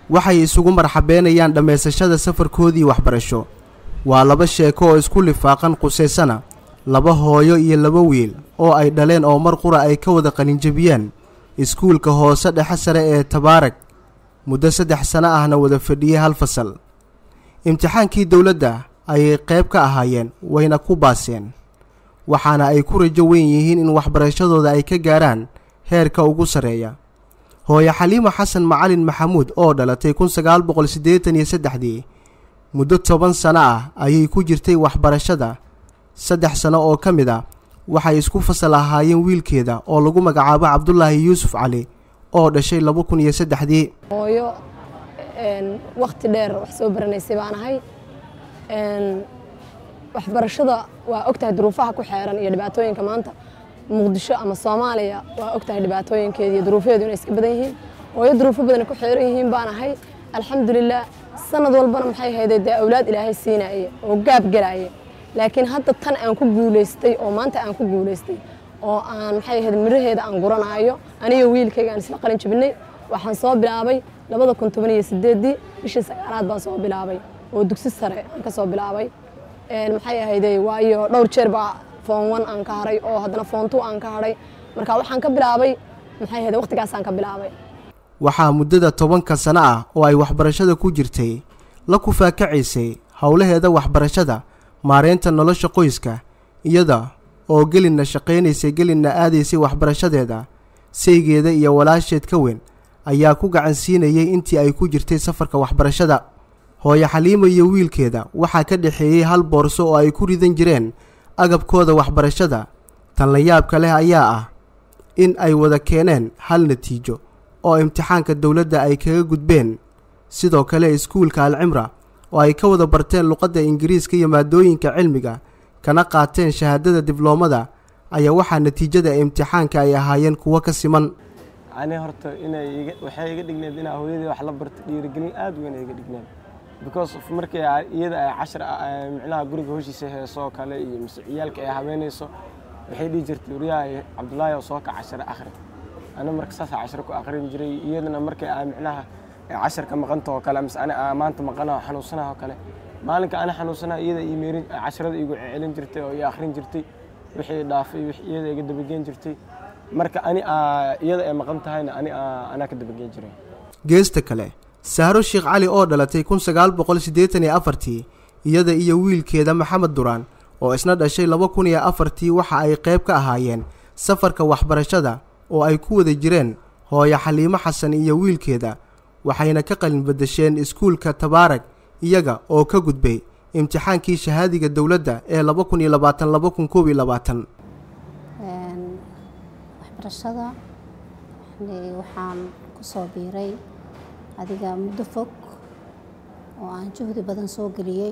waxay isugu marxabeenayaan dhammaysashada safarkoodii waxbarasho waa laba sheeko oo isku lifaaqan qusaysana laba hooyo iyo laba wiil oo ay dhaleen oo mar qura ay ka wada qalinjabiyeen iskuulka hoose dhexe sare ee tabaarag muddo saddex sano ahna wada fadhiyey hal fasal imtixaankii dowladda ayay qayb ka ahaayeen wayna ku baaseen waxaana ay ku rajo weyn yihiin in waxbarashadooda ay ka gaaraan heerka ugu sarreeya hooyo xaliimo xasan macalin maxamuud oo dhalatay kun sagaal boqol siddeetan iyo saddexdii muddo toban sano ah ayay ku jirtay waxbarashada saddex sano oo ka mid a waxay isku fasal ahaayeen wiilkeeda oo lagu magacaabo cabdulaahi yuusuf cali oo dhashay laba kun iyo saddexdii hooyo wakhti dheer wax soo baranaysay baan ahay waxbarashada waa ogtahay duruufaha ku xeeran iyo dhibaatooyinka maanta muqdisho ama soomaaliya waa ogtahay dhibaatooyinkeeda iyo duruufyaheedu inay iska badan yihiin hooyo duruufo badan ku xeeran yihiin baan ahay alxamdulilah sanad walbana maxay hayday dee awlaad ilaahay siinaye oo gaab gelaye laakiin hadda tan aan ku guulaystay oo maanta aan ku guulaystay oo aan maxay ahayd miraheeda aan guranaayo aniyo wiilkayga aan isla qalin jabinay waxaan soo bilaabay labada kun toban iyo sideedii bishii sagaalaad baan soo bilaabay oo dugsi sare aan ka soo bilaabay maxay ahayday waayo dhowr jeer baa foon one aan ka haray oo haddana foon two aan ka haray marka waxaan ka bilaabay maxay ahayday waqtigaasaan ka bilaabay waxaa muddada tobanka sano ah oo ay waxbarashada ku jirtay la kufaakacaysay howlaheeda waxbarashada maareynta nolosha qoyska iyada oo gelinna shaqaynaysay gelinna aadaysay waxbarashadeeda saygeeda iyo walaasheed ka weyn ayaa ku gacan siinayay intii ay ku jirtay safarka waxbarashada hooyo xaliimo iyo wiilkeeda waxaa ka dhexeeyey hal boorso oo ay ku ridan jireen agabkooda waxbarashada tan la yaabka leh ayaa ah in ay wada keeneen hal natiijo oo imtixaanka dowladda ay kaga gudbeen sidoo kale iskuulka alcimra oo ay ka wada barteen luqadda ingiriiska iyo maadooyinka cilmiga kana qaateen shahaadada dibloomada ayaa waxaa natiijada imtixaanka ay ahaayeen kuwo ka siman ani horta inay waxay iga dhigneed inaa hooyadii wax la barto dhiirigelin aad weyn ay iga dhigneed because of markii iyada ay cashar micnaha guriga hoshiisa heesoo kale iyo mise ciyaalka ay habeynayso waxay dhihi jirtay waryahay cabdullaahi oo soo ka cashare akhri ana marka saasa cashare ku akhrin jiray iyadana markay aa micnaha casharka maqanta oo kale mise ani maanta maqana xanuunsanaha oo kale maalinka ani xanuunsanaha iyada ii meerin casharada igu celin jirtay oo ii akhrin jirtay wixii dhaafay iyada iga dabageen jirtay marka ani iyada ay maqan tahayna ani anaa ka dabageen jiray geesta kale sahro sheekh cali oo dhalatay kun sagaal boqol siddeetan iyo afartii iyada iyo wiilkeeda maxamed duraan oo isna dhashay laba kun iyo afartii waxa ay qayb ka ahaayeen safarka waxbarashada oo ay ku wada jireen hooyo xaliimo xasan iyo wiilkeeda waxayna ka qalin badasheen iskuulka tabaarag iyaga oo ka gudbay imtixaankii shahaadiga dowladda ee laba kun iyo labaatan laba kun koob iyo labaatan waxbarashada waxaan kusoo biiray adiga muddo fog oo aan juhdi badan soo geliyey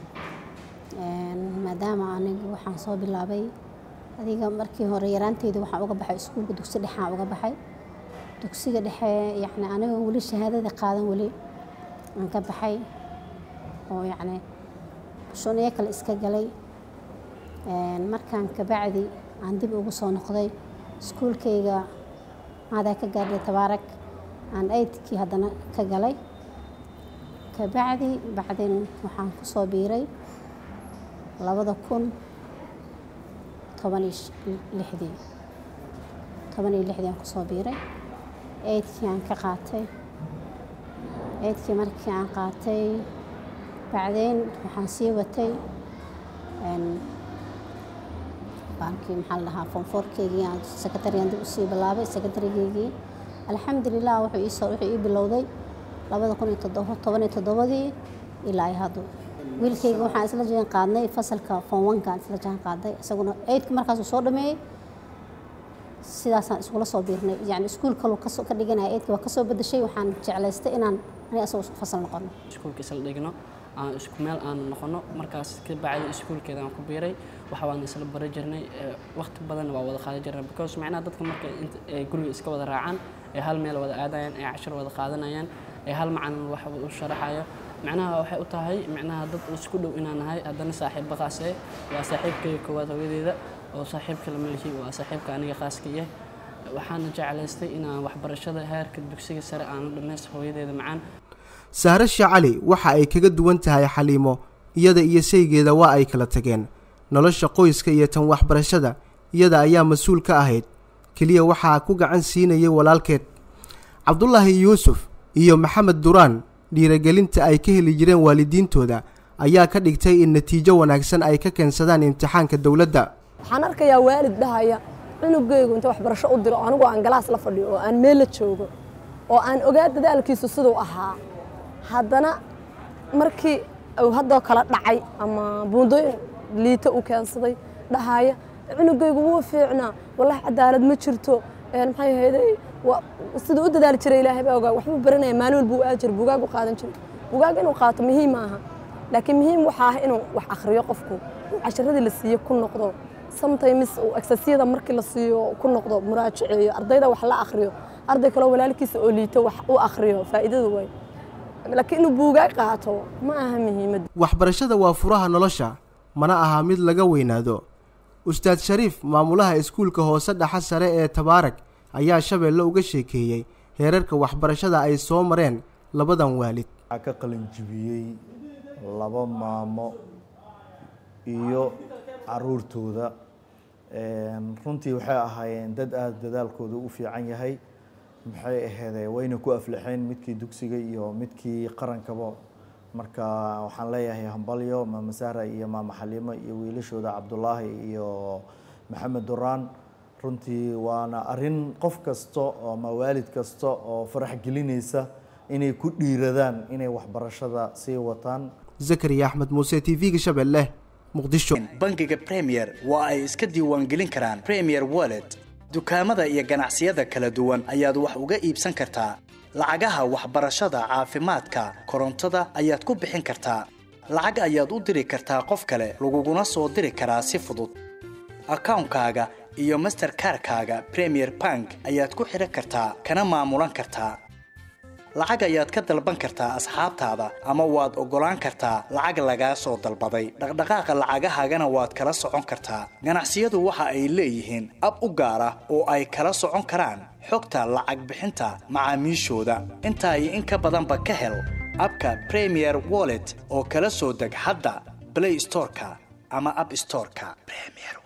maadaama anigu waxaan soo bilaabay adiga markii hore yaraanteyda waxaan uga baxay iskuulka dugsi dhexaan uga baxay dugsiga dhexe yacni aniga weli shahaadada qaadan weli aan ka baxay oo yacni shuniyo kale iska galay markaan kabacdi aan dib ugu soo noqday iskuulkayga maadaa ka gaadhay tabaarag aan aydkii haddana ka galay kabacdi bacdin waxaan ku soo biiray labada kun toban iyo lixdii toban iyo lixdii aan kusoo biiray aydkii aan ka qaatay aydkii markii aan qaatay bacdeen waxaan sii watay baankii maxaa la dhahaa foonfoorkeygii aan sekretariyan dib usii bilaabay sekretarigeygii alxamdulilah wuxuu iisoo wuxuu ii bilowday labada kun iyo toddoba toban iyo toddobadii ilaa ay haddu wiilkayga waxaan isla jaan qaadnay fasalka foon wankaan isla jaan qaaday isaguna eydka markaasuu soo dhameeyey sidaasaan iskula soo biirnay yani iskuul kaluu kasoo ka dhiganaya eydka waa kasoo bedeshay waxaan jeclaystay inaan ani asagoo isku fasal noqono iskuulka isla dhigno aan isku meel aan noqono markaas ka bacdi iskuulkeeda aan ku biiray waxa waan isla bari jirnay waqti badan waa wada qaadan jirnay because macnaha dadka marka ay guriga iska wada raacaan ay hal meel wada aadayaan ay cashar wada qaadanayaan ay hal macalin wax u sharaxayo macnaha waxay u tahay macnaha dad isku dhow inaan nahay haddana saaxiib baqaase waa saaxiibkayga koowaad hooyadeeda oo saaxiibka lama lihi waa saaxiibka aniga khaaska yahay waxaana jeclaystay inaan waxbarashada heerka dugsiga sare aan dhammaysta hooyadeeda macaan sahre shee cali waxa ay kaga duwan tahay xaliimo iyada iyo saygeeda waa ay kala tageen nolosha qoyska iyo tan waxbarashada iyada ayaa mas-uul ka ahayd keliya waxaa ku gacan siinayay walaalkeed cabdulaahi yuusuf iyo maxamed duraan dhiiragelinta ay ka heli jireen waalidiintooda ayaa ka dhigtay in natiijo wanaagsan ay ka keensadaan imtixaanka dowladda waxaan arkayaa waalid dhahaya cunugaygu inta waxbarasho u diro anigu aan galaas la fadhiyo oo aan meel la joogo oo aan ogaa dadaalkiisu siduu ahaa haddana markii uu haddoo kala dhacay ama buundooyin liito uu keensaday dhahaya cunugaygu wuu fiicnaa wallahi cadaalad ma jirto maxay ahayday siduu u dadaali jiray ilaahay baa ogaa waxbuu baranaya maalin walbuu aa jiray bugaag u qaadan jiray bugaag inuu qaato muhiim maaha laakiin muhiim waxaa ah inuu wax akhriyo qofku uu casharadii la siiyo ku noqdo sometimes uu exasiyada markii la siiyo ku noqdo muraajaceeyo ardayda wax la akhriyo arday kaloo walaalkiisa oo liito wax u akhriyo faa'iidadu way laakiin inuu buugaag qaato ma aha muhiimad waxbarashada waa furaha nolosha mana aha mid laga weynaado ustaad shariif maamulaha iskuulka hoose dhaxa sare ee tabaarag ayaa shabeelle uga sheekeeyey heerarka waxbarashada ay soo mareen labadan waalid waxaa ka qalinjibiyey laba maamo iyo caruurtooda runtii waxay ahaayeen dad aada dadaalkooda u fiican yahay maxay aheedee wayna ku aflaxeen midkii dugsiga iyo midkii qarankaba marka waxaan leeyahay hambalyo maama sahra iyo maama xaliimo iyo wiilashooda cabdulaahi iyo maxamed duraan runtii waana arin qof kasta ama waalid kasta oo farax gelinaysa inay ku dhiiradaan inay waxbarashada sii wataan zakariya axmed muuse t v-ga shabeelle muqdisho bangiga premier waa ay iska diiwaangelin karaan premier wallet dukaamada iyo ganacsiyada kala duwan ayaad wax uga iibsan kartaa lacagaha waxbarashada caafimaadka korontada ayaad ku bixin kartaa lacag ayaad u diri kartaa qof kale laguguna soo diri karaa si fudud akawnkaaga iyo masterkarkaaga premier bank ayaad ku xidhan kartaa kana maamulan kartaa lacag ayaad ka dalban kartaa asxaabtaada ama waad oggolaan kartaa lacag lagaa soo dalbaday dhaqdhaqaaqa lacagahaagana waad kala socon kartaa ganacsiyadu waxa ay leeyihiin ab u gaar ah oo ay kala socon karaan xogta lacag bixinta macaamiishooda intaa iyo in ka badanba ka hel abka premier wallet oo kala soo deg hadda blay storeka ama ab storeka